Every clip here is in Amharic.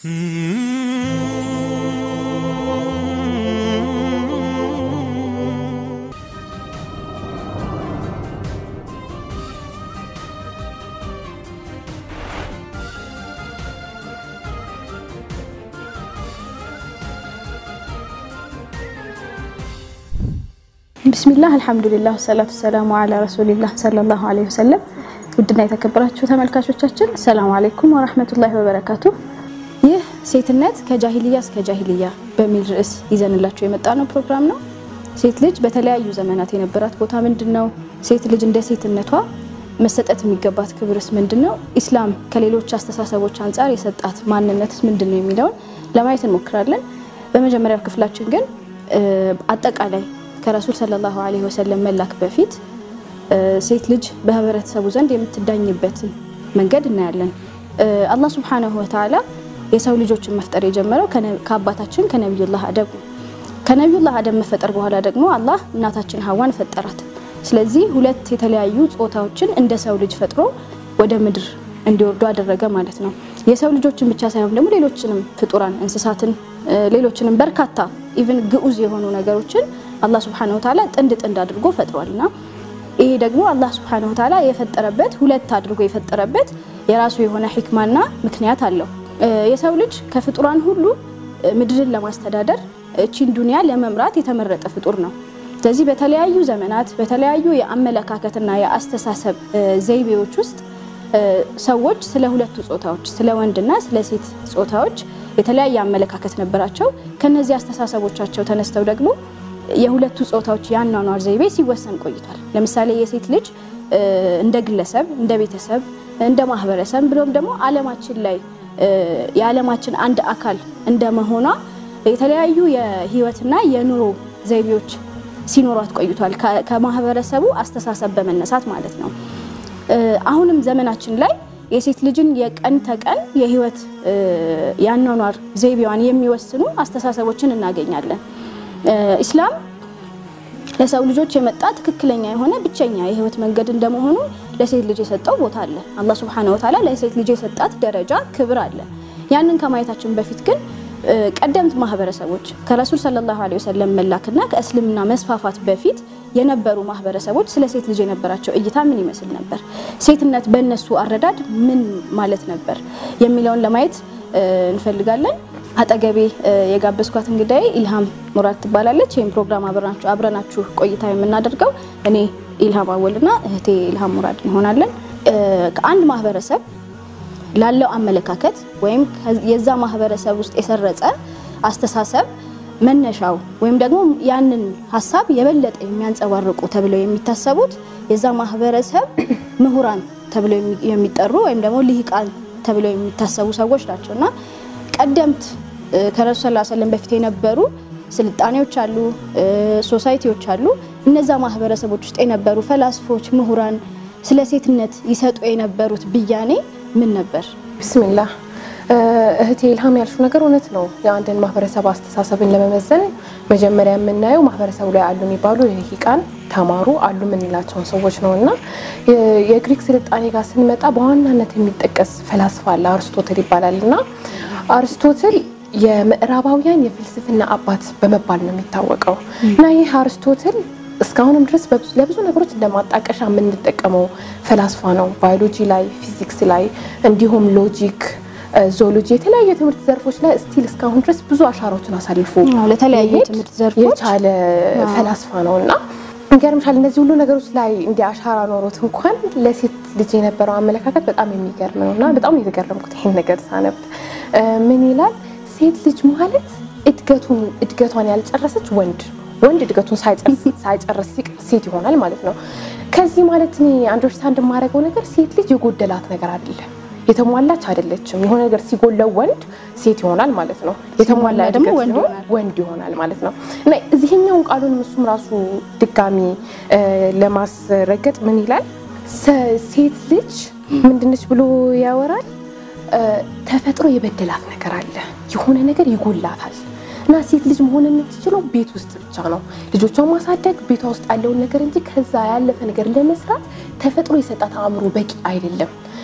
ቢስሚላህ አልሐምዱሊላህ ሰላቱ ሰላሙ አላ ረሱሊላህ ሰለላሁ ዐለይሂ ወሰለም። ውድና የተከበራችሁ ተመልካቾቻችን ሰላሙ አለይኩም ወራህመቱላሂ ወበረካቱ። ይህ ሴትነት ከጃሂልያ እስከ ጃሂልያ በሚል ርዕስ ይዘንላችሁ የመጣ ነው ፕሮግራም ነው። ሴት ልጅ በተለያዩ ዘመናት የነበራት ቦታ ምንድን ነው? ሴት ልጅ እንደ ሴትነቷ መሰጠት የሚገባት ክብርስ ምንድን ነው? ኢስላም ከሌሎች አስተሳሰቦች አንጻር የሰጣት ማንነትስ ምንድን ነው የሚለውን ለማየት እንሞክራለን። በመጀመሪያው ክፍላችን ግን አጠቃላይ ከረሱል ሰለላሁ ዐለይሂ ወሰለም መላክ በፊት ሴት ልጅ በህብረተሰቡ ዘንድ የምትዳኝበትን መንገድ እናያለን። አላህ ሱብሓነሁ ወተዓላ የሰው ልጆችን መፍጠር የጀመረው ከአባታችን ከነቢዩላህ አደም ነው። ከነቢዩላህ አደም መፈጠር በኋላ ደግሞ አላህ እናታችን ሀዋን ፈጠራት። ስለዚህ ሁለት የተለያዩ ጾታዎችን እንደ ሰው ልጅ ፈጥሮ ወደ ምድር እንዲወርዱ አደረገ ማለት ነው። የሰው ልጆችን ብቻ ሳይሆን ደግሞ ሌሎችንም ፍጡራን እንስሳትን፣ ሌሎችንም በርካታ ኢቭን ግዑዝ የሆኑ ነገሮችን አላህ ሱብሓነሁ ወተዓላ ጥንድ ጥንድ አድርጎ ፈጥሯልና ይሄ ደግሞ አላህ ሱብሓነሁ ወተዓላ የፈጠረበት ሁለት አድርጎ የፈጠረበት የራሱ የሆነ ሂክማና ምክንያት አለው። የሰው ልጅ ከፍጡራን ሁሉ ምድርን ለማስተዳደር እቺን ዱንያ ለመምራት የተመረጠ ፍጡር ነው። ስለዚህ በተለያዩ ዘመናት በተለያዩ የአመለካከትና የአስተሳሰብ ዘይቤዎች ውስጥ ሰዎች ስለ ሁለቱ ጾታዎች ስለ ወንድና ስለ ሴት ጾታዎች የተለያየ አመለካከት ነበራቸው። ከነዚህ አስተሳሰቦቻቸው ተነስተው ደግሞ የሁለቱ ጾታዎች የአኗኗር ዘይቤ ሲወሰን ቆይቷል። ለምሳሌ የሴት ልጅ እንደ ግለሰብ፣ እንደ ቤተሰብ፣ እንደ ማህበረሰብ ብሎም ደግሞ ዓለማችን ላይ የዓለማችን አንድ አካል እንደመሆኗ የተለያዩ የህይወትና የኑሮ ዘይቤዎች ሲኖሯት ቆይቷል። ከማህበረሰቡ አስተሳሰብ በመነሳት ማለት ነው። አሁንም ዘመናችን ላይ የሴት ልጅን የቀን ተቀን የህይወት የአኗኗር ዘይቤዋን የሚወስኑ አስተሳሰቦችን እናገኛለን። ኢስላም ለሰው ልጆች የመጣ ትክክለኛ የሆነ ብቸኛ የህይወት መንገድ እንደመሆኑ ለሴት ልጅ የሰጠው ቦታ አለ። አላህ ሱብሓነሁ ወተዓላ ለሴት ልጅ የሰጣት ደረጃ ክብር አለ። ያንን ከማየታችን በፊት ግን ቀደምት ማህበረሰቦች ከረሱል ሰለላሁ ዐለይሂ ወሰለም መላክና ከእስልምና መስፋፋት በፊት የነበሩ ማህበረሰቦች ስለ ሴት ልጅ የነበራቸው እይታ ምን ይመስል ነበር? ሴትነት በእነሱ አረዳድ ምን ማለት ነበር የሚለውን ለማየት እንፈልጋለን። አጠገቤ የጋበዝኳት እንግዳዬ ኢልሃም ሙራድ ትባላለች። ይህም ፕሮግራም አብረናችሁ ቆይታ የምናደርገው እኔ ኢልሃም አወልና እህቴ ኢልሃም ሙራድ እንሆናለን። ከአንድ ማህበረሰብ ላለው አመለካከት ወይም የዛ ማህበረሰብ ውስጥ የሰረጸ አስተሳሰብ መነሻው ወይም ደግሞ ያንን ሀሳብ የበለጠ የሚያንጸባርቁ ተብለው የሚታሰቡት የዛ ማህበረሰብ ምሁራን ተብለው የሚጠሩ ወይም ደግሞ ልሂቃን ተብለው የሚታሰቡ ሰዎች ናቸው እና ቀደምት ከረሱ ሰለላሁ ዐለይሂ ወሰለም በፊት የነበሩ ስልጣኔዎች አሉ፣ ሶሳይቲዎች አሉ። እነዛ ማህበረሰቦች ውስጥ የነበሩ ፈላስፎች፣ ምሁራን ስለ ሴትነት ይሰጡ የነበሩት ብያኔ ምን ነበር? ቢስሚላህ እህቴ ኢልሃም ያልሽው ነገር እውነት ነው። የአንድን ማህበረሰብ አስተሳሰብን ለመመዘን መጀመሪያ የምናየው ማህበረሰቡ ላይ አሉ የሚባሉ ልሂቃን ተማሩ አሉ የምንላቸውን ሰዎች ነው እና የግሪክ ስልጣኔ ጋር ስንመጣ በዋናነት የሚጠቀስ ፈላስፋ አለ፣ አርስቶትል ይባላል እና አርስቶትል የምዕራባውያን የፍልስፍና አባት በመባል ነው የሚታወቀው እና ይህ አርስቶትል እስካሁንም ድረስ ለብዙ ነገሮች እንደማጣቀሻ የምንጠቀመው ፈላስፋ ነው። ባዮሎጂ ላይ፣ ፊዚክስ ላይ እንዲሁም ሎጂክ፣ ዞሎጂ የተለያዩ የትምህርት ዘርፎች ላይ ስቲል እስካሁን ድረስ ብዙ አሻራዎችን አሳልፎ ለተለያዩ መሄድ ትምህርት ዘርፎች የቻለ ፈላስፋ ነው እና ይገርምሻል እነዚህ ሁሉ ነገሮች ላይ እንዲ አሻራ ኖሮት እንኳን ለሴት ልጅ የነበረው አመለካከት በጣም የሚገርም ነው እና በጣም የተገረምኩት ይሄን ነገር ሳነብ ምን ይላል? ሴት ልጅ ማለት እድገቱን እድገቷን ያልጨረሰች ወንድ ወንድ እድገቱን ሳይጨርስ ሲቀር ሴት ይሆናል ማለት ነው። ከዚህ ማለት እኔ አንደርስታንድ የማደርገው ነገር ሴት ልጅ የጎደላት ነገር አይደለም፣ የተሟላች አይደለችም። የሆነ ነገር ሲጎለው ወንድ ሴት ይሆናል ማለት ነው። የተሟላ ደግሞ እድገት ወንድ ሲሆን ይሆናል። ወንድ ይሆናል ማለት ነው እና እዚህኛውን ቃሉን እሱም ራሱ ድጋሚ እ ለማስረገጥ ምን ይላል? ሰ- ሴት ልጅ ምንድነች ብሎ ያወራል። እ ተፈጥሮ የበደላት ነገር አለ፣ የሆነ ነገር ይጎላታል እና ሴት ልጅ መሆን የምትችለው ቤት ውስጥ ብቻ ነው። ልጆቿን ማሳደግ ቤቷ ውስጥ ያለውን ነገር እንጂ ከዛ ያለፈ ነገር ለመስራት ተፈጥሮ የሰጣት አእምሮ በቂ አይደለም።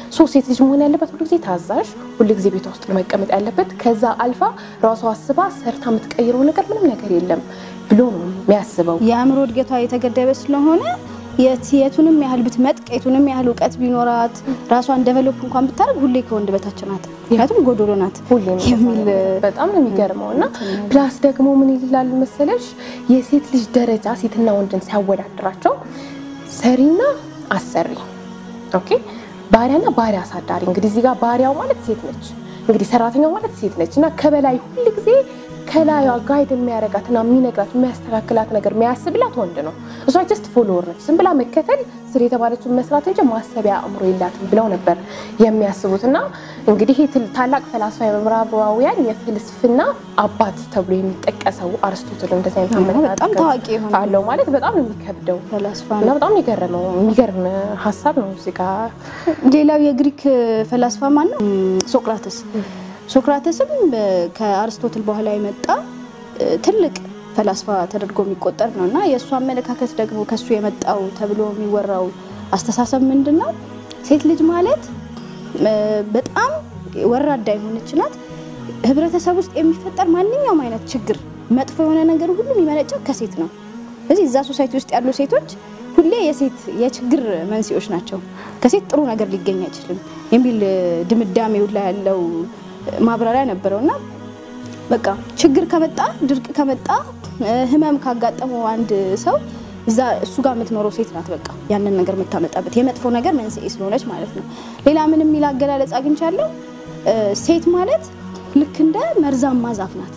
ሶ ሴት ልጅ መሆን ያለበት ሁሉ ጊዜ ታዛዥ፣ ሁሉ ጊዜ ቤቷ ውስጥ መቀመጥ ያለበት ከዛ አልፋ ራሷ አስባ ሰርታ የምትቀይረው ነገር ምንም ነገር የለም ብሎ ነው የሚያስበው። የአእምሮ እድገቷ የተገደበ ስለሆነ የት- የቱንም ያህል ብትመጥቅ የቱንም ያህል እውቀት ቢኖራት ራሷን ደቨሎፕ እንኳን ብታደርግ ሁሌ ከወንድ በታች ናት። ምክንያቱም ጎዶሎ ናት ሁሌም የሚል በጣም ነው የሚገርመው። እና ፕላስ ደግሞ ምን ይላሉ መሰለሽ የሴት ልጅ ደረጃ ሴትና ወንድን ሲያወዳድራቸው ሰሪና አሰሪ፣ ኦኬ ባሪያና ባሪያ አሳዳሪ። እንግዲህ እዚህ ጋር ባሪያው ማለት ሴት ነች፣ እንግዲህ ሰራተኛው ማለት ሴት ነች እና ከበላይ ሁል ጊዜ ከላዩ ጋይድ የሚያደርጋትና የሚነግራት የሚያስተካክላት ነገር የሚያስብላት ወንድ ነው። እሷ ጀስት ፎሎወር ነች፣ ዝም ብላ መከተል ስር የተባለችውን መስራት እንጂ ማሰቢያ አእምሮ የላትም ብለው ነበር የሚያስቡት። እና እንግዲህ ይህ ትል- ታላቅ ፈላስፋ የምዕራባውያን የፍልስፍና አባት ተብሎ የሚጠቀሰው አርስቶትል እንደዚህ አይነት አዎ፣ አመለካከት በጣም ታዋቂ የሆነ አለው ማለት በጣም ነው የሚከብደው ፈላስፋ እና ነው። በጣም የገረመው የሚገርም ሀሳብ ነው እዚህ ጋር ሌላው የግሪክ ፈላስፋ ማን ነው? ሶቅራተስ። ሶክራተስም እ፣ ከአርስቶትል በኋላ የመጣ እ፣ ትልቅ ፈላስፋ ተደርጎ የሚቆጠር ነው እና የእሱ አመለካከት ደግሞ ከሱ የመጣው ተብሎ የሚወራው አስተሳሰብ ምንድን ነው? ሴት ልጅ ማለት እ፣ በጣም ወራዳ የሆነች ናት። ህብረተሰብ ውስጥ የሚፈጠር ማንኛውም አይነት ችግር፣ መጥፎ የሆነ ነገር ሁሉ የሚመነጨው ከሴት ነው። ስለዚህ እዛ ሶሳይቲ ውስጥ ያሉ ሴቶች ሁሌ የሴት የችግር መንስኤዎች ናቸው። ከሴት ጥሩ ነገር ሊገኝ አይችልም የሚል እ፣ ድምዳሜው ላይ ያለው እ፣ ማብራሪያ ነበረው እና በቃ ችግር ከመጣ ድርቅ ከመጣ እ፣ ህመም ካጋጠመው አንድ ሰው እዛ እሱ ጋር የምትኖረው ሴት ናት። በቃ ያንን ነገር የምታመጣበት የመጥፎ ነገር መንስኤ ስለሆነች ማለት ነው። ሌላ ምን የሚል አገላለጽ አግኝቻለሁ? እ፣ ሴት ማለት ልክ እንደ መርዛማ ዛፍ ናት።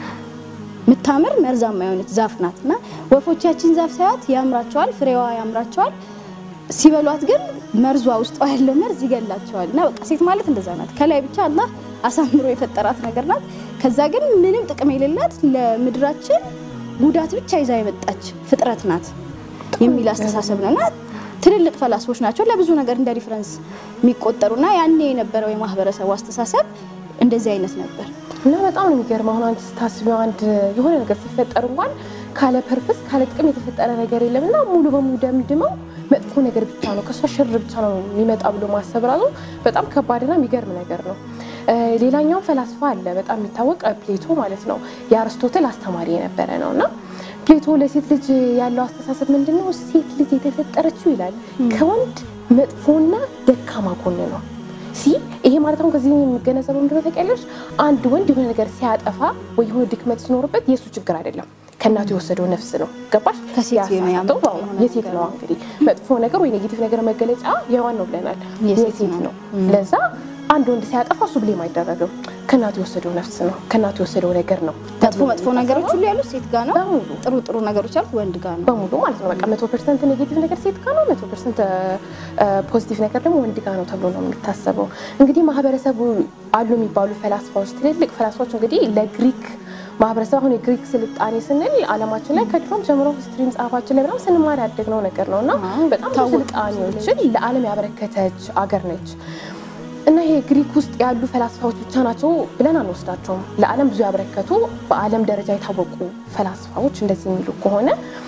የምታምር መርዛማ የሆነች ዛፍ ናት እና ወፎች ያችን ዛፍ ሳያት ያምራቸዋል፣ ፍሬዋ ያምራቸዋል። ሲበሏት ግን መርዟ ውስጧ ያለው መርዝ ይገላቸዋል። እና በቃ ሴት ማለት እንደዛ ናት። ከላይ ብቻ አላህ አሳምሮ የፈጠራት ነገር ናት። ከዛ ግን ምንም ጥቅም የሌላት ለምድራችን ጉዳት ብቻ ይዛ የመጣች ፍጥረት ናት የሚል አስተሳሰብ ነው እና ትልልቅ ፈላስፎች ናቸው ለብዙ ነገር እንደ ሪፍረንስ የሚቆጠሩና ያኔ የነበረው የማህበረሰቡ አስተሳሰብ እንደዚህ አይነት ነበር። እና በጣም ነው የሚገርመው። አሁን አንቺ ስታስቢው አንድ የሆነ ነገር ሲፈጠር እንኳን ካለ ፐርፐስ ካለ ጥቅም የተፈጠረ ነገር የለም እና ሙሉ በሙሉ ደምድመው መጥፎ ነገር ብቻ ነው ከእሷ ሽር ብቻ ነው የሚመጣ ብሎ ማሰብ ራሱ በጣም ከባድና የሚገርም ነገር ነው። እ፣ ሌላኛው ፈላስፋ አለ በጣም የሚታወቅ ፕሌቶ ማለት ነው። የአርስቶትል አስተማሪ የነበረ ነው እና ፕሌቶ ለሴት ልጅ ያለው አስተሳሰብ ምንድን ነው? ሴት ልጅ የተፈጠረችው ይላል ከወንድ መጥፎና ደካማ ጎን ነው ሲ ይሄ ማለት አሁን ከዚህ የሚገነዘበው ምንድነው ታውቂያለሽ? አንድ ወንድ የሆነ ነገር ሲያጠፋ ወይ የሆነ ድክመት ሲኖርበት የእሱ ችግር አይደለም፣ ከእናቱ የወሰደው ነፍስ ነው። ገባሽ? ከሴት ያሳሳተው ያመጣው አዎ፣ የሆነ የሴት ነገር ነው። ነው። እንግዲህ መጥፎ ነገር ወይ ኔጌቲቭ ነገር መገለጫ የዋን ነው ብለናል፣ የሴት የሴት ነው። ለዛ አንድ ወንድ ሲያጠፋ እሱ ብሌም አይደረግም፣ ከእናቱ የወሰደው ነፍስ ነው፣ ከእናቱ የወሰደው ነገር ነው። መጥፎ መጥፎ ነገሮች ሁሉ ያሉት ሴት ጋር ነው። በሙሉ ጥሩ ጥሩ ነገሮች ያሉት ወንድ ጋር ነው። በሙሉ ማለት ነው። በቃ መቶ ፐርሰንት ኔጌቲቭ ነገር ሴት ጋር ነው፣ መቶ ፐርሰንት ፖዚቲቭ ነገር ደግሞ ወንድ ጋር ነው ተብሎ ነው የሚታሰበው። እንግዲህ ማህበረሰቡ አሉ የሚባሉ ፈላስፋዎች፣ ትልልቅ ፈላስፋዎች እንግዲህ ለግሪክ ማህበረሰብ አሁን የግሪክ ስልጣኔ ስንል ዓለማችን ላይ ከድሮም ጀምሮ ሂስትሪ መጽሐፋችን ላይ በጣም ስንማር ያደግነው ነገር ነው እና አዎ፣ በጣም ብዙ ታወቀች ስልጣኔዎችን ለዓለም ያበረከተች አገር ነች። እና ይሄ ግሪክ ውስጥ ያሉ ፈላስፋዎች ብቻ ናቸው ብለን አንወስዳቸውም። ለዓለም ብዙ ያበረከቱ በዓለም ደረጃ የታወቁ ፈላስፋዎች እንደዚህ የሚሉ ከሆነ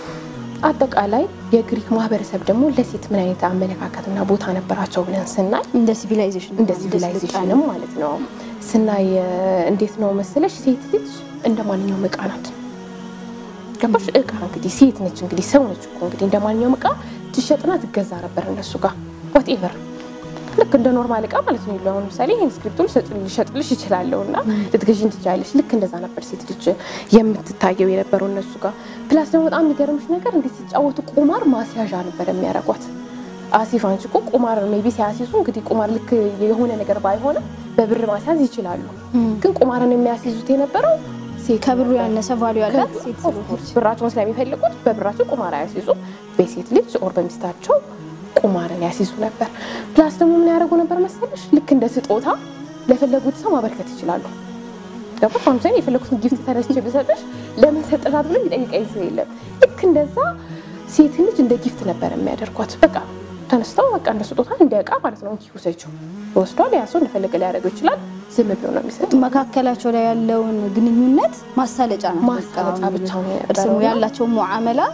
አጠቃላይ የግሪክ ማህበረሰብ ደግሞ ለሴት ምን አይነት አመለካከትና ቦታ ነበራቸው ብለን ስናይ እንደ ሲቪላይዜሽን እንደ ሲቪላይዜሽንም ማለት ነው ስናይ እ፣ እንዴት ነው መሰለሽ ሴት ልጅ እንደ ማንኛውም እቃ ናት። ገባሽ? እቃ እንግዲህ ሴት ነች እንግዲህ ሰው ነች እኮ እንግዲህ እንደ ማንኛውም እቃ ትሸጥና ትገዛ ነበር እነሱ ጋር ዋትኤቨር ልክ እንደ ኖርማል እቃ ማለት ነው። አሁን ለምሳሌ ይህን ስክሪፕቶ ልሸጥልሽ ይችላለሁ እና ልትገዢኝ ትችላለሽ። ልክ እንደዛ ነበር ሴት ልጅ የምትታየው የነበረው እነሱ ጋር። ፕላስ ደግሞ በጣም የሚገርምሽ ነገር እንዴት ሲጫወቱ ቁማር ማስያዣ ነበር የሚያደርጓት። አሲፍ አንቺ እኮ ቁማር ሜይ ቢ ሲያሲዙ እንግዲህ ቁማር ልክ የሆነ ነገር ባይሆንም በብር ማስያዝ ይችላሉ። ግን ቁማርን የሚያስይዙት የነበረው ሴት ከብሩ ያነሰ ቫሉ ያላት ሴት ኦፍ ኮርስ ብራቸውን ስለሚፈልጉት በብራቸው ቁማር አያስይዙ፣ በሴት ልጅ ኦር በሚስታቸው ቁማርን ያስይዙ ነበር። ፕላስ ደግሞ ምን ያደርጉ ነበር መሰለሽ? ልክ እንደ ስጦታ ለፈለጉት ሰው ማበርከት ይችላሉ። ገባሽ? አሁን ምሳሌ የፈለጉትን ጊፍት ተነስቼ ብሰጥሽ ለምን ሰጠናት ብሎ የሚጠይቀኝ ሰው የለም። ልክ እንደዛ ሴት ልጅ እንደ ጊፍት ነበር የሚያደርጓት። በቃ ተነስተው በቃ እንደ ስጦታ እንደ እቃ ማለት ነው እንኪ ውሰጂው ወስዷል። ያ ሰው እንደፈለገ ሊያደርገው ይችላል። ዝም ብሎ ነው የሚሰጥ። መካከላቸው ላይ ያለውን ግንኙነት ማሳለጫ ነው። ማሳለጫ ብቻ ነው እርስ የነበረው እና ያላቸው ሙዓመላ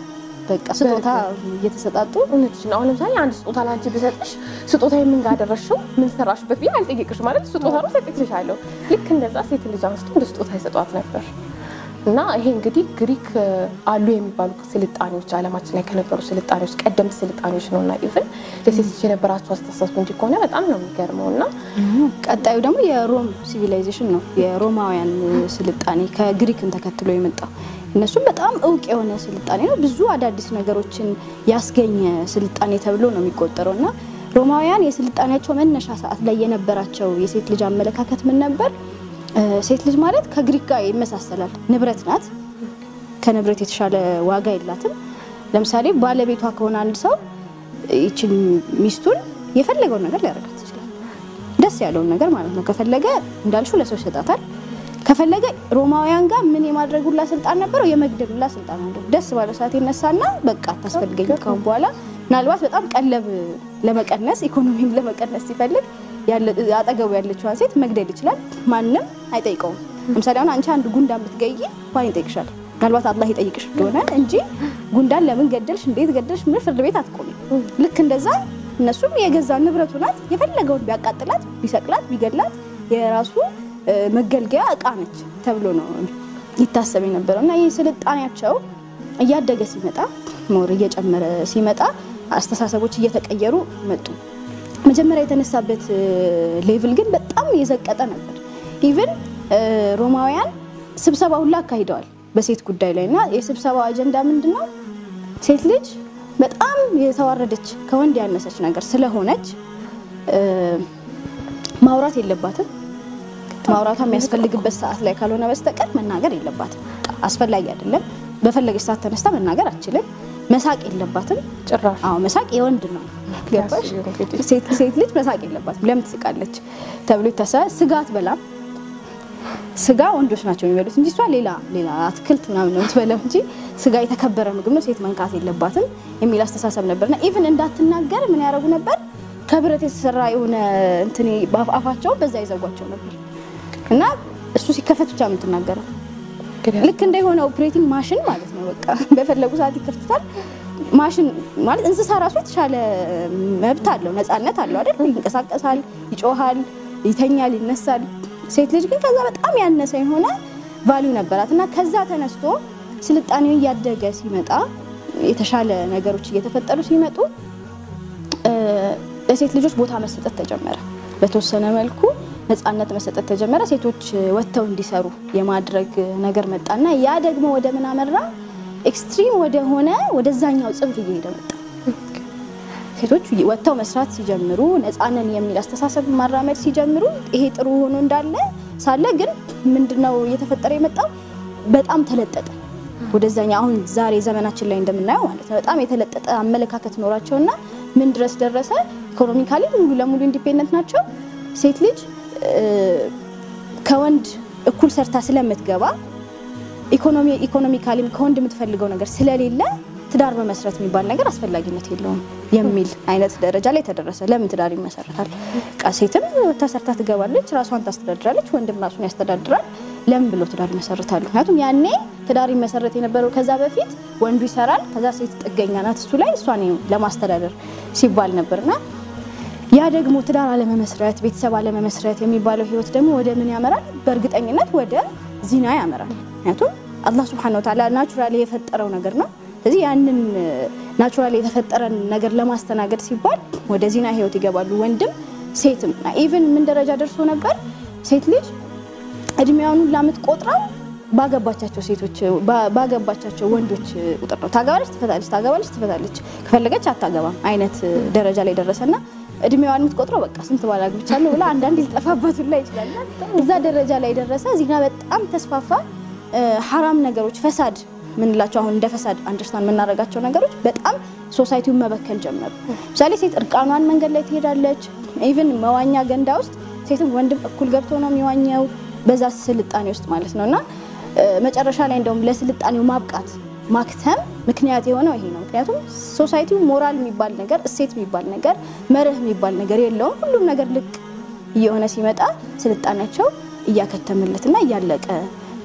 በቃ ስጦታ እየተሰጣጡ እውነትሽ ነው። አሁን ለምሳሌ አንድ ስጦታ ላንቺ ብሰጥሽ ስጦታ የምን ጋር አደረሽው ምን ሰራሽበት ብዬ አልጠየቅሽ ማለት ስጦታ ነው ሰጥቼሻለሁ። ልክ እንደዛ ሴት ልጅ አንስቶ እንደ ስጦታ ይሰጧት ነበር እና ይሄ እንግዲህ ግሪክ አሉ የሚባሉ ስልጣኔዎች ዓለማችን ላይ ከነበሩ ስልጣኔዎች ቀደምት ስልጣኔዎች ነው እና ኢቭን ለሴት ልጅ የነበራቸው አስተሳሰብ እንዲህ ከሆነ በጣም ነው የሚገርመው እና ቀጣዩ ደግሞ የሮም ሲቪላይዜሽን ነው። የሮማውያን ስልጣኔ ከግሪክን ተከትሎ የመጣው እነሱም በጣም እውቅ የሆነ ስልጣኔ ነው። ብዙ አዳዲስ ነገሮችን ያስገኘ ስልጣኔ ተብሎ ነው የሚቆጠረው እና ሮማውያን የስልጣኔያቸው መነሻ ሰዓት ላይ የነበራቸው የሴት ልጅ አመለካከት ምን ነበር? ሴት ልጅ ማለት ከግሪክ ጋር ይመሳሰላል። ንብረት ናት። ከንብረት የተሻለ ዋጋ የላትም። ለምሳሌ ባለቤቷ ከሆነ አንድ ሰው ይችን ሚስቱን የፈለገውን ነገር ሊያደርጋት ይችላል። ደስ ያለውን ነገር ማለት ነው። ከፈለገ እንዳልሹ ለሰው ይሰጣታል። ከፈለገ ሮማውያን ጋር ምን የማድረግ ሁላ ስልጣን ነበረው፣ የመግደል ሁላ ስልጣን አለው። ደስ ባለ ሰዓት ይነሳና በቃ አታስፈልገኝ ካሁን በኋላ ምናልባት በጣም ቀለብ ለመቀነስ ኢኮኖሚም ለመቀነስ ሲፈልግ አጠገቡ ያለችዋን ሴት መግደል ይችላል። ማንም አይጠይቀውም። ለምሳሌ አሁን አንቺ አንድ ጉንዳን ብትገይ ማን ይጠይቅሻል? ምናልባት አላህ ይጠይቅሽ እንደሆነ እንጂ ጉንዳን ለምን ገደልሽ፣ እንዴት ገደልሽ ምን ፍርድ ቤት አትቆሚ። ልክ እንደዛ እነሱም የገዛ ንብረቱ ናት። የፈለገውን ቢያቃጥላት፣ ቢሰቅላት፣ ቢገድላት የራሱ መገልገያ እቃ ነች ተብሎ ነው ይታሰብ የነበረው እና ይህ ስልጣኔያቸው እያደገ ሲመጣ ሞር እየጨመረ ሲመጣ አስተሳሰቦች እየተቀየሩ መጡ። መጀመሪያ የተነሳበት ሌቭል ግን በጣም የዘቀጠ ነበር። ኢቭን ሮማውያን ስብሰባ ሁላ አካሂደዋል በሴት ጉዳይ ላይ እና የስብሰባው አጀንዳ ምንድን ነው? ሴት ልጅ በጣም የተዋረደች ከወንድ ያነሰች ነገር ስለሆነች ማውራት የለባትም። ማውራቷ የሚያስፈልግበት ሰዓት ላይ ካልሆነ በስተቀር መናገር የለባትም። አስፈላጊ አይደለም። በፈለገች ሰዓት ተነስታ መናገር አትችልም። መሳቅ የለባትም። ጭራሽ አዎ መሳቅ የወንድ ነው። ገባሽ? ሴት ሴት ልጅ መሳቅ የለባትም። ለምን ትስቃለች ተብሎ ይታሰባል። ስጋ አትበላም። ስጋ ወንዶች ናቸው የሚበሉት እንጂ እሷ ሌላ ሌላ አትክልት ምናምን ነው የምትበላው እንጂ ስጋ የተከበረ ምግብ ነው፣ ሴት መንካት የለባትም የሚል አስተሳሰብ ነበርና ኢቭን እንዳትናገር ምን ያደርጉ ነበር? ከብረት የተሰራ የሆነ እንትን አፋቸውን በዛ ይዘጓቸው ነበር እና እሱ ሲከፈት ብቻ የምትናገረው ልክ እንደ የሆነ ኦፕሬቲንግ ማሽን ማለት ነው። በቃ በፈለጉ ሰዓት ይከፍቱታል። ማሽን ማለት እንስሳ ራሱ የተሻለ መብት አለው፣ ነፃነት አለው አይደል? ይንቀሳቀሳል፣ ይጮሃል፣ ይተኛል፣ ይነሳል። ሴት ልጅ ግን ከዛ በጣም ያነሰ የሆነ ቫሊዩ ነበራት እና ከዛ ተነስቶ ስልጣኔው እያደገ ሲመጣ የተሻለ ነገሮች እየተፈጠሩ ሲመጡ ለሴት ልጆች ቦታ መሰጠት ተጀመረ። በተወሰነ መልኩ ነፃነት መሰጠት ተጀመረ። ሴቶች ወጥተው እንዲሰሩ የማድረግ ነገር መጣና ያ ደግሞ ወደ ምን አመራ? ኤክስትሪም ወደ ሆነ ወደዛኛው ጽንፍ እየሄደ መጣ። ሴቶች ወጥተው መስራት ሲጀምሩ፣ ነፃነን የሚል አስተሳሰብ ማራመድ ሲጀምሩ ይሄ ጥሩ ሆኖ እንዳለ ሳለ ግን ምንድነው እየተፈጠረ የመጣው? በጣም ተለጠጠ። ወደዛኛው አሁን ዛሬ ዘመናችን ላይ እንደምናየው ማለት ነው። በጣም የተለጠጠ አመለካከት ኖራቸውና ምን ድረስ ደረሰ? ኢኮኖሚካሊ ሙሉ ለሙሉ ኢንዲፔንደንት ናቸው። ሴት ልጅ ከወንድ እኩል ሰርታ ስለምትገባ ኢኮኖሚ ኢኮኖሚካሊም ከወንድ የምትፈልገው ነገር ስለሌለ ትዳር በመስረት የሚባል ነገር አስፈላጊነት የለውም የሚል አይነት ደረጃ ላይ ተደረሰ። ለምን ትዳር ይመሰረታል? ቃ ሴትም ተሰርታ ትገባለች፣ ራሷን ታስተዳድራለች፣ ወንድም ራሱን ያስተዳድራል። ለምን ብሎ ትዳር ይመሰርታሉ? ምክንያቱም ያኔ ትዳር ይመሰረት የነበረው ከዛ በፊት ወንዱ ይሰራል፣ ከዛ ሴት ጥገኛ ናት እሱ ላይ እሷን ለማስተዳደር ሲባል ነበርና ያ ደግሞ ትዳር አለመመስረት ቤተሰብ አለመመስረት የሚባለው ህይወት ደግሞ ወደ ምን ያመራል? በእርግጠኝነት ወደ ዚና ያመራል። ምክንያቱም አላህ ሱብሓነሁ ወተዓላ ናቹራሊ የፈጠረው ነገር ነው። ስለዚህ ያንን ናቹራሊ የተፈጠረን ነገር ለማስተናገድ ሲባል ወደ ዚና ህይወት ይገባሉ፣ ወንድም ሴትም። ኢቭን ምን ደረጃ ደርሶ ነበር? ሴት ልጅ እድሜዋን ሁላ የምትቆጥረው ባገባቻቸው ሴቶች ባገባቻቸው ወንዶች ቁጥር ነው። ታገባለች፣ ትፈታለች፣ ታገባለች፣ ትፈታለች፣ ከፈለገች አታገባም አይነት ደረጃ ላይ ደረሰና እድሜዋን የምትቆጥረው በቃ ስንት ባል አግብቻለሁ ብላ አንዳንድ ሊጠፋባት ሁላ ይችላል። እዛ ደረጃ ላይ ደረሰ። ዚና በጣም ተስፋፋ። ሐራም ነገሮች ፈሳድ ምንላቸው አሁን እንደ ፈሳድ አንደርስታንድ የምናደርጋቸው ነገሮች በጣም ሶሳይቲውን መበከል ጀመሩ። ምሳሌ ሴት እርቃኗን መንገድ ላይ ትሄዳለች። ኢቭን መዋኛ ገንዳ ውስጥ ሴትም ወንድም እኩል ገብቶ ነው የሚዋኘው በዛ ስልጣኔ ውስጥ ማለት ነው። እና መጨረሻ ላይ እንደውም ለስልጣኔው ማብቃት ማክተም ምክንያት የሆነው ይሄ ነው። ምክንያቱም ሶሳይቲው ሞራል የሚባል ነገር፣ እሴት የሚባል ነገር፣ መርህ የሚባል ነገር የለውም። ሁሉም ነገር ልቅ እየሆነ ሲመጣ ስልጣኔያቸው እያከተመለትና እያለቀ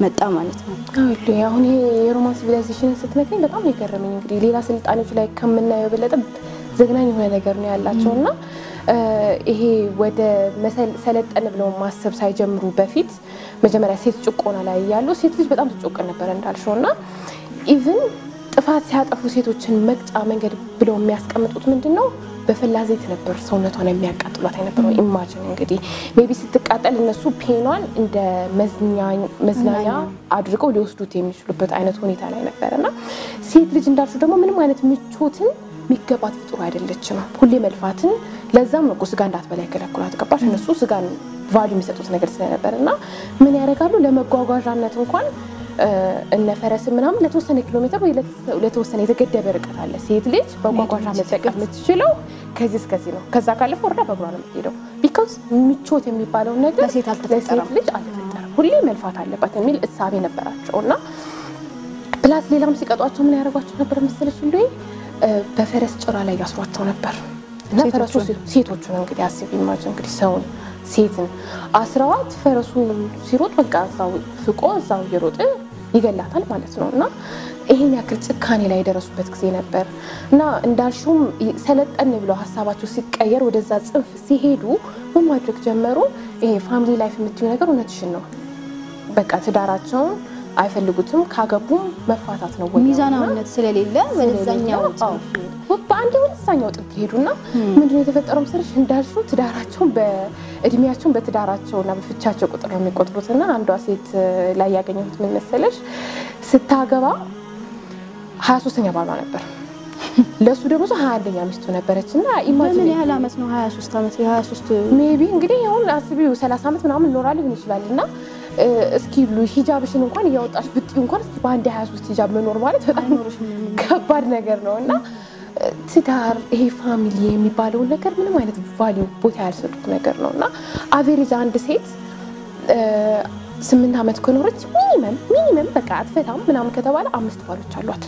መጣ ማለት ነው። አሉ አሁን ይሄ የሮማን ሲቪላይዜሽንን ስትነግረኝ በጣም ነው የገረመኝ። እንግዲህ ሌላ ስልጣኔዎች ላይ ከምናየው የበለጠ ዘግናኝ የሆነ ነገር ነው ያላቸው እና ይሄ ወደ ሰለጠን ብለው ማሰብ ሳይጀምሩ በፊት መጀመሪያ ሴት ጭቆና ላይ እያሉ ሴት ልጅ በጣም ትጮቀን ነበር እንዳልሽው እና ኢቭን ጥፋት ሲያጠፉ ሴቶችን መቅጫ መንገድ ብለው የሚያስቀምጡት ምንድን ነው? በፈላ ዘይት ነበር ሰውነቷን የሚያቃጥሏት የነበረው። ኢማጅን እንግዲህ ሜቢ ስትቃጠል እነሱ ፔኗን እንደ መዝናኛ አድርገው ሊወስዱት የሚችሉበት አይነት ሁኔታ ላይ ነበር እና ሴት ልጅ እንዳልሽው ደግሞ ምንም አይነት ምቾትን የሚገባት ፍጡር አይደለችም። ሁሌ መልፋትን ለዛም ነው እኮ ስጋ እንዳትበላ ይከለክሏት። ገባሽ? እነሱ ስጋን ቫሉ የሚሰጡት ነገር ስለነበር እና ምን ያደርጋሉ ለመጓጓዣነት እንኳን እነ ፈረስ ምናምን ለተወሰነ ኪሎ ሜትር ወይ ለተወሰነ የተገደበ ርቀት አለ። ሴት ልጅ በጓጓዣ መጠቀም የምትችለው ከዚህ እስከዚህ ነው። ከዛ ካለፈ ወርዳ በእግሯ ነው የምትሄደው። ቢካውዝ ምቾት የሚባለውን ነገር ለሴት አልተፈጠረም። ልጅ አልተፈጠረም። ሁሌ መልፋት አለባት የሚል እሳቤ ነበራቸው እና ፕላስ ሌላም ሲቀጧቸው ምን ያደርጓቸው ነበር መሰለሽ እንደ በፈረስ ጭራ ላይ ያስሯቸው ነበር እና ፈረሱ ሴቶቹን እንግዲህ አስቢ ኢማጅን እንግዲህ ሰውን ሴትን አስረዋት ፈረሱ ሲሮጥ በቃ እዛው ፍቆ እዛው እየሮጠ ይገላታል ማለት ነው። እና ይሄን ያክል ጭካኔ ላይ የደረሱበት ጊዜ ነበር እና እንዳልሽውም ሰለጠን ብለው ሀሳባቸው ሲቀየር ወደዛ ጽንፍ ሲሄዱ ምን ማድረግ ጀመሩ? ይሄ ፋሚሊ ላይፍ የምትዩ ነገር እውነትሽን ነው። በቃ ትዳራቸውን አይፈልጉትም። ካገቡም መፋታት ነው ወይ ሚዛናዊነት ስለሌለ ወደዛኛው በአንድ ወደዛኛው ጥግ ሄዱና ምንድነው የተፈጠረው መሰለሽ እንዳልሽው ትዳራቸውን በእድሜያቸውን በትዳራቸውና በፍቻቸው ቁጥር ነው የሚቆጥሩትና አንዷ ሴት ላይ ያገኘሁት ምን መሰለሽ ስታገባ ሀያ ሶስተኛ ባሏ ነበር ለእሱ ደግሞ ሀያ አንደኛ ሚስቱ ነበረች እና በምን ያህል አመት ነው? 23 አመት የ23 ሜቢ እንግዲህ አሁን አስቢው ሰላሳ ዓመት ምናምን ኖራ ሊሆን ይችላል እና እስኪ ብሉ ሂጃብሽን እንኳን እያወጣሽ ብጥዩ እንኳን እስኪ በአንድ 23 ሂጃብ መኖር ማለት በጣም ከባድ ነገር ነው እና ትዳር ይሄ ፋሚሊ የሚባለውን ነገር ምንም አይነት ቫሊዩ ቦታ ያልሰጡት ነገር ነው እና አቬሬጅ አንድ ሴት ስምንት ዓመት ከኖረች ሚኒመም ሚኒመም በቃ አትፈታም ምናምን ከተባለ አምስት ባሎች አሏት።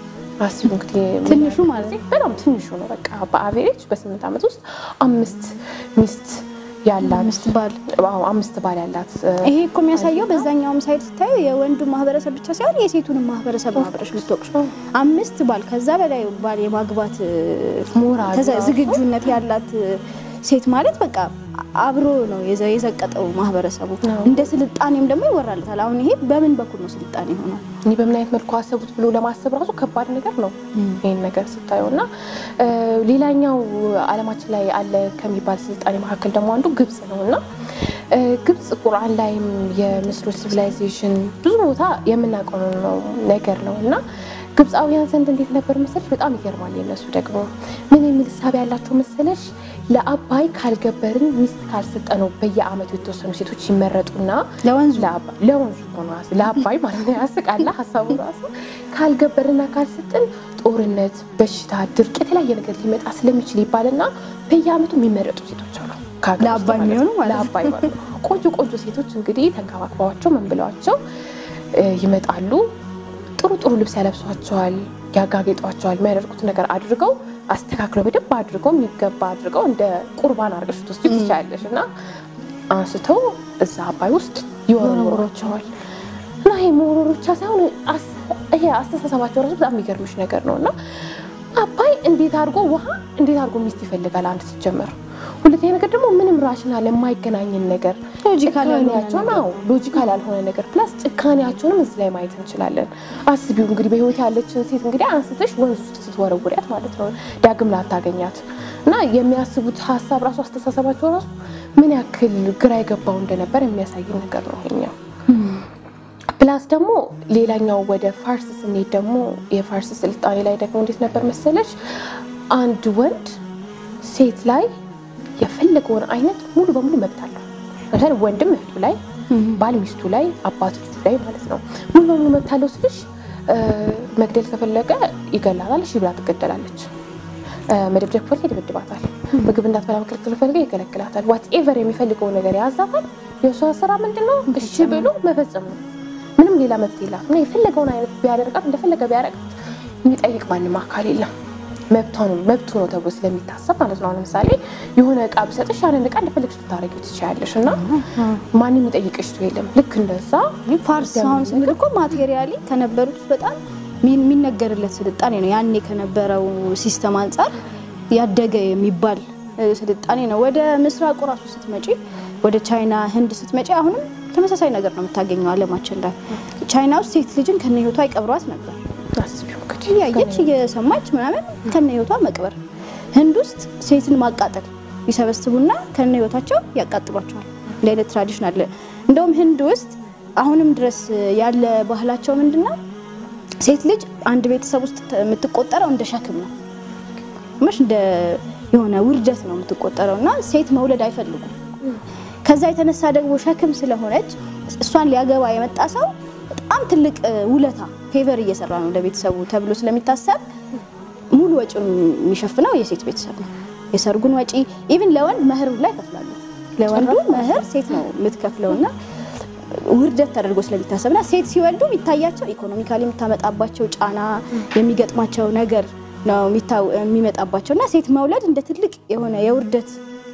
አስቡ እንግዲህ ትንሹ ማለት ነው። በጣም ትንሹ ነው። በቃ በአቬሬጅ በስምንት ዓመት ውስጥ አምስት ሚስት ያላት አምስት ባል አዎ፣ አምስት ባል ያላት ይሄ እኮ የሚያሳየው በዛኛውም ሳይድ ስታዩ የወንዱ ማህበረሰብ ብቻ ሳይሆን የሴቱንም ማህበረሰብ ነው አብረሽ የምትወቅሽው። አምስት ባል ከዛ በላይ ባል የማግባት ሞራል ተዘ- ዝግጁነት ያላት ሴት ማለት በቃ አብሮ ነው የዘ- የዘቀጠው ማህበረሰቡ። ነው። እንደ ስልጣኔም ደግሞ ይወራለታል። አሁን ይሄ በምን በኩል ነው ስልጣኔ ሆነው? እኔ በምን አይነት መልኩ አሰቡት ብሎ ለማሰብ ራሱ ከባድ ነገር ነው ይህን ነገር ስታየው እና እ፣ ሌላኛው ዓለማችን ላይ አለ ከሚባል ስልጣኔ መካከል ደግሞ አንዱ ግብጽ ነው እና እ፣ ግብጽ ቁርአን ላይም የምስሎች ሲቪላይዜሽን ብዙ ቦታ የምናውቀው ነው ነገር ነው እና ግብፃውያን ዘንድ እንዴት ነበር መሰለሽ? በጣም ይገርማል። የነሱ ደግሞ ምን የሚል እሳቤ ያላቸው መሰለሽ? ለአባይ ካልገበርን ሚስት ካልሰጠነው በየአመቱ የተወሰኑ ሴቶች ይመረጡና ለወንዙ ለአባይ ለወንዙ ሆኖ ለአባይ ማለት ነው። ያስቃላ ሀሳቡ ራሱ ካልገበርና ካልሰጥን ጦርነት፣ በሽታ፣ ድርቅ፣ የተለያየ ነገር ሊመጣ ስለሚችል ይባልና በየአመቱ የሚመረጡ ሴቶች አሉ። ከሀገር ውስጥ ለአባይ ማለት የሚሆኑ ነው። ማለት ነው። ለአባይ ማለት ነው። ቆንጆ ቆንጆ ሴቶች እንግዲህ ተንከባክበዋቸው ምን ብለዋቸው እ፣ ይመጣሉ። ጥሩ ጥሩ ልብስ ያለብሷቸዋል፣ ያጋጌጧቸዋል። የሚያደርጉት ነገር አድርገው አስተካክለው በደንብ አድርገው የሚገባ አድርገው እንደ ቁርባን አድርገሽ ትወስጂ ትችያለሽ እና አንስተው እዛ አባይ ውስጥ ይወረውሯቸዋል። እና ይሄ መወረሩ ብቻ ሳይሆን አስ- ይሄ አስተሳሰባቸው ራሱ በጣም የሚገርምሽ ነገር ነው እና አባይ እንዴት አድርጎ ውሃ እንዴት አድርጎ ሚስት ይፈልጋል? አንድ ሲጀመር፣ ሁለተኛ ነገር ደግሞ ምንም ራሽናል የማይገናኝን ነገር ሎጂካል ያልሆነ ጭካኔያቸውን አዎ ሎጂካል ያልሆነ ነገር ፕላስ ጭካኔያቸውንም እዚህ ላይ ማየት እንችላለን። አስቢው እንግዲህ በህይወት ያለችን ሴት እንግዲህ አንስተሽ ወንዝ ውስጥ ስትወረውሪያት ማለት ነው ዳግም ላታገኛት እና የሚያስቡት ሀሳብ ራሱ አስተሳሰባቸው ራሱ ምን ያክል ግራ የገባው እንደነበር የሚያሳይ ነገር ነው ይሄኛው። ፕላስ ደግሞ ሌላኛው ወደ ፋርስ ስንሄድ ደግሞ የፋርስ ስልጣኔ ላይ ደግሞ እንዴት ነበር መሰለች አንድ ወንድ ሴት ላይ የፈለገውን አይነት ሙሉ በሙሉ መብት አለው። ለምሳሌ ወንድም እህቱ ላይ፣ ባል ሚስቱ ላይ፣ አባት ልጁ ላይ ማለት ነው ሙሉ በሙሉ መብት አለው ስልሽ እ፣ መግደል ከፈለገ ይገላታል። እሺ ብላ ትገደላለች። እ፣ መደብደብ ከፈለገ ይደበድባታል። ምግብ እንዳትበላ መከልከል ከፈለገ ይከለክላታል። ዋት ኤቨር የሚፈልገው ነገር ያዛታል። የእሷ ስራ ምንድን ነው? እሺ ብሎ መፈጸም ነው። ምንም ሌላ መብት የላትም እና የፈለገውን አይነት ቢያደርጋት እንደፈለገ ቢያደርጋት የሚጠይቅ ማንም አካል የለም። መብቱ ነው ተብሎ ስለሚታሰብ ማለት ነው። ለምሳሌ የሆነ እቃ ብሰጥሽ ያንን እቃ እንደፈለግሽ ልታደርጊው ትችያለሽ እና ማንም የሚጠይቅሽ ሰው የለም። ልክ እንደዛ ፋርስ አሁን ስንል እኮ ማቴሪያሊ ከነበሩት ውስጥ በጣም የሚነገርለት ስልጣኔ ነው። ያኔ ከነበረው ሲስተም አንጻር ያደገ የሚባል ስልጣኔ ነው። ወደ ምስራቁ ራሱ ስትመጪ፣ ወደ ቻይና፣ ህንድ ስትመጪ አሁንም ተመሳሳይ ነገር ነው የምታገኘው ዓለማችን ላይ። ቻይና ውስጥ ሴት ልጅን ከነ ህይወቷ ይቀብሯት ነበር። እያየች እየሰማች ምናምን ከነ ህይወቷ መቅበር። ህንድ ውስጥ ሴትን ማቃጠል ይሰበስቡና ከነ ህይወታቸው ያቃጥሏቸዋል። እንደ አይነት ትራዲሽን አለ። እንደውም ህንድ ውስጥ አሁንም ድረስ ያለ ባህላቸው ምንድነው? ሴት ልጅ አንድ ቤተሰብ ውስጥ የምትቆጠረው እንደ ሸክም ነው መሽ እንደ የሆነ ውርደት ነው የምትቆጠረው እና ሴት መውለድ አይፈልጉም። ከዛ የተነሳ ደግሞ ሸክም ስለሆነች እሷን ሊያገባ የመጣ ሰው በጣም ትልቅ ውለታ ፌቨር እየሰራ ነው ለቤተሰቡ ተብሎ ስለሚታሰብ ሙሉ ወጪውን የሚሸፍነው የሴት ቤተሰብ ነው። የሰርጉን ወጪ ኢቭን ለወንድ መህር ላይ ይከፍላሉ። ለወንዱ መህር ሴት ነው የምትከፍለውና ውርደት ተደርጎ ስለሚታሰብና ሴት ሲወልዱ የሚታያቸው ኢኮኖሚካሊ የምታመጣባቸው ጫና የሚገጥማቸው ነገር ነው የሚመጣባቸው እና ሴት መውለድ እንደ ትልቅ የሆነ የውርደት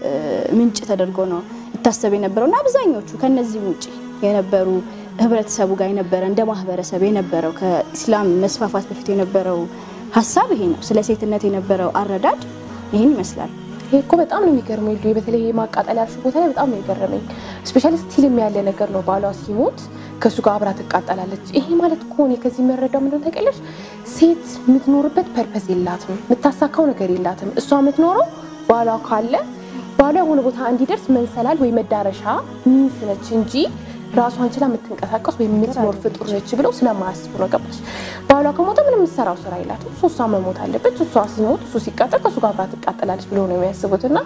ምንጭ ተደርጎ ነው ይታሰብ የነበረው እና አብዛኞቹ ከነዚህም ውጭ የነበሩ ህብረተሰቡ ጋር የነበረ እንደ ማህበረሰብ የነበረው ከኢስላም መስፋፋት በፊት የነበረው ሀሳብ ይሄ ነው። ስለ ሴትነት የነበረው አረዳድ ይህን ይመስላል። ይሄ እኮ በጣም ነው የሚገርመኝ። ሉ በተለይ ማቃጠል ያልሽው ቦታ ላይ በጣም ነው የገረመኝ። ስፔሻሊ ስቲልም ያለ ነገር ነው። ባሏ ሲሞት ከእሱ ጋር አብራ ትቃጠላለች። ይሄ ማለት እኮ እኔ ከዚህ የምረዳው ምንድን ታውቂያለሽ? ሴት የምትኖርበት ፐርፐዝ የላትም፣ የምታሳካው ነገር የላትም። እሷ የምትኖረው ባሏ ካለ ባሏ የሆነ ቦታ እንዲደርስ መንሰላል ወይ መዳረሻ ሚንስ ነች እንጂ ራሷን ችላ የምትንቀሳቀስ ወይም የምትኖር ፍጡር ነች ብለው ስለማያስቡ ነው። ገባሽ? ባሏ ከሞተ ምንም የምትሰራው ስራ የላትም። እሱ እሷ መሞት አለበት። እሷ ሲሞት እሱ ሲቃጠል ከእሱ ጋር አብራ ትቃጠላለች ብለው ነው የሚያስቡት። እና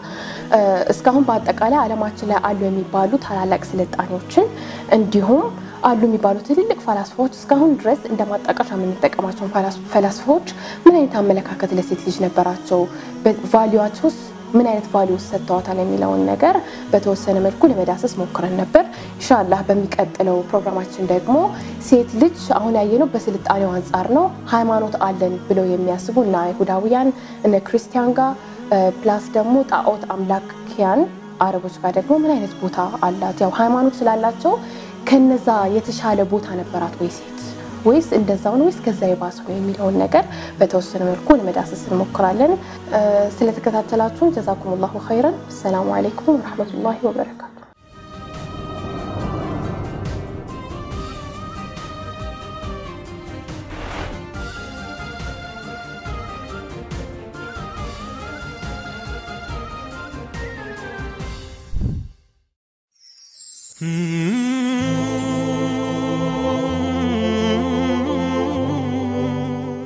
እስካሁን በአጠቃላይ ዓለማችን ላይ አሉ የሚባሉ ታላላቅ ስልጣኔዎችን እንዲሁም አሉ የሚባሉ ትልልቅ ፈላስፋዎች እስካሁን ድረስ እንደ ማጣቀሻ የምንጠቀማቸውን ፈላስፋዎች ምን አይነት አመለካከት ለሴት ልጅ ነበራቸው? ቫሊዋቸውስ ምን አይነት ቫሊዩስ ሰጥተዋታል የሚለውን ነገር በተወሰነ መልኩ ለመዳሰስ ሞክረን ነበር። ኢንሻላህ በሚቀጥለው ፕሮግራማችን ደግሞ ሴት ልጅ አሁን ያየነው በስልጣኔው አንጻር ነው። ሃይማኖት አለን ብለው የሚያስቡ እና አይሁዳውያን እነ ክርስቲያን ጋር ፕላስ ደግሞ ጣዖት አምላኪያን አረቦች ጋር ደግሞ ምን አይነት ቦታ አላት? ያው ሃይማኖት ስላላቸው ከነዛ የተሻለ ቦታ ነበራት ወይ ሴት ወይስ እንደዛው ነው ወይስ ከዛ የባሰ ነው የሚለውን ነገር በተወሰነ መልኩ ለመዳሰስ እንሞክራለን። ስለተከታተላችሁን ጀዛኩም ላሁ ኸይረን። አሰላሙ አለይኩም ወረሕመቱላሂ ወበረካቱ። Mm-hmm.